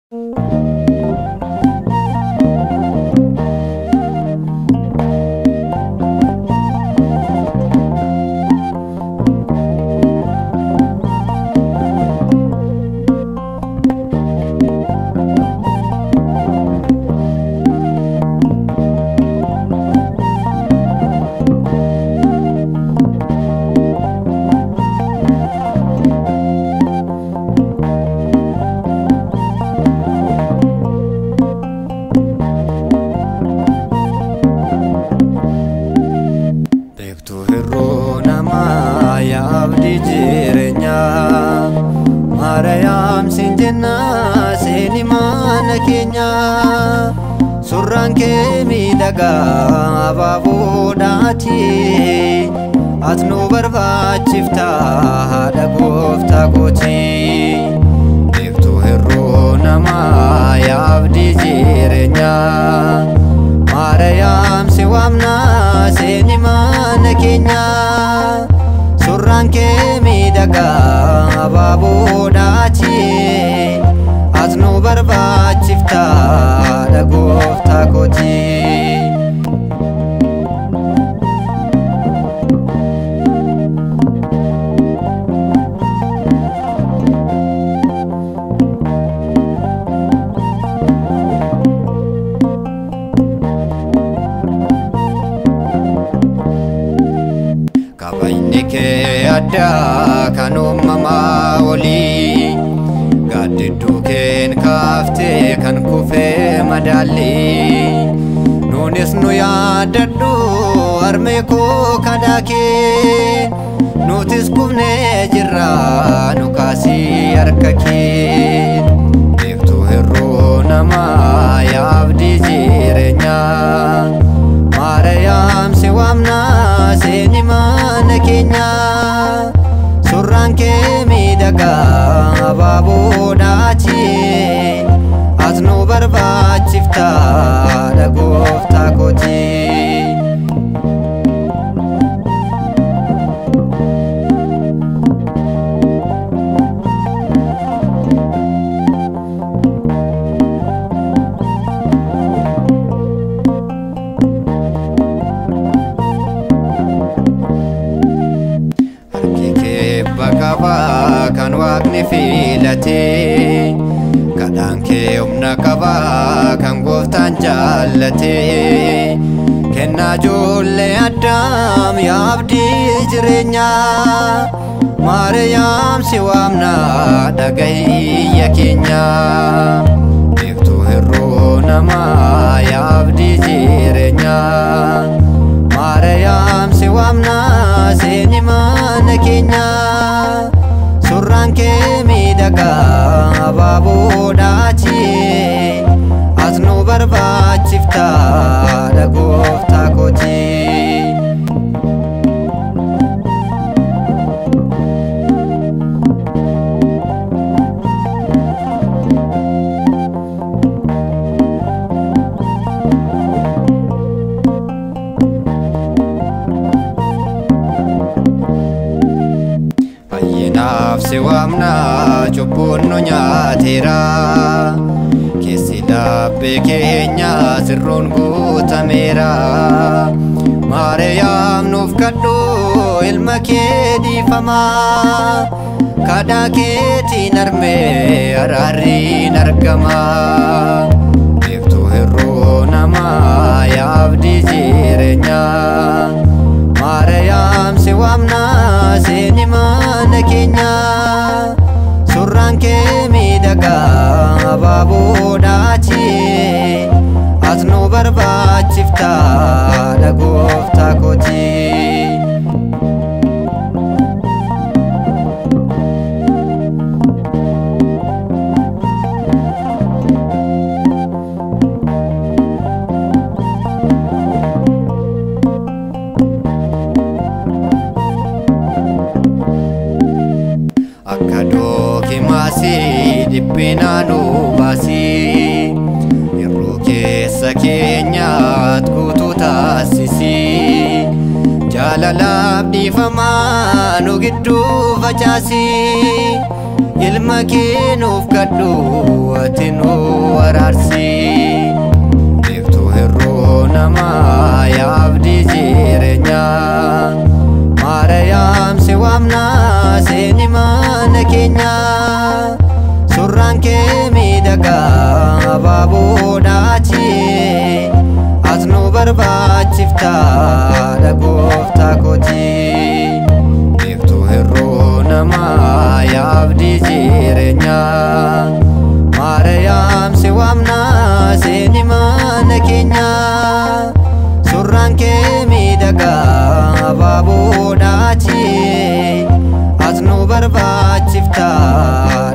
Beektuu hir'uu namaa yaabdii jireenyaa Maariyaam siin jennaa seeni mana keenyaa Surraan kee miidhagaa abaaboodhaati Ati nu barbaachifta haadha gooftaa kooti Beektuu hir'uu namaa yaabdii jireenyaa Maariyaam si waamnaa seeni mana keenyaa Surraan kee miidhagaa abaaboodhaati Ati nu barbaachifta haadha gooftaa kooti Kabajni kee addaa kan uumamaa olii Gaaddidduu keen kaaftee kan kufee madaalli Nuunis nu yaaddadhu harmee koo kadaa kee Nutis kufnee jirra nu kaasii harka kee Beektuu hir'uu namaa yaabdii jireenyaa Maariyaam si waamnaa seeni mana keenyaa Surraan kee miidhagaa abaaboodhaati Ati nu barbaachifta haadha gooftaa kooti Harki kee qaba kan waaqni filatee Kadhaan kee humna qaba kan gooftaan jaallatee Kennaa ijoollee addaam yaabdii jireenyaa Maariyaam si waamnaa dhagayya keenyaa Beektuu hir'uu namaa yaabdii jireenyaa Maariyaam si waamnaa seeni mana keenyaa Surraan kee miidhagaa abaaboodhaati Ati nu barbaachifta haadha gooftaa kooti Fayyinaaf si waamnaa cubbuun nu nyaateera Keessi laabbee keenya sirruun guutameera Maariyaam nuuf kadhu ilma kee dhiifamaa Kadhaa keetiin armee araarriin argama Beektuu hir'uu namaa yaabdii jireenyaa Maariyaam si waamnaa seeni mana keenyaa Surraan kee miidhagaa abaaboodhaati Ati nu barbaachifta haadha gooftaa kooti Akka dookimaasii dhiphinaa nu baasii Yeroo keessa keenyaat guutuu taasisii Jaalalaaf dhiifamaa nu gidduu facaasii Ilma kee nuuf kadhu ati nu miidhagaa abaaboodhaachi as nu barbaachifta dhagooftaa kooti beektuu hir'uu namaa yaabdii jireenyaa maariyaam si waamnaa seeni mana keenyaa surraan kee miidhagaa abaaboodhaachi as nu barbaachifta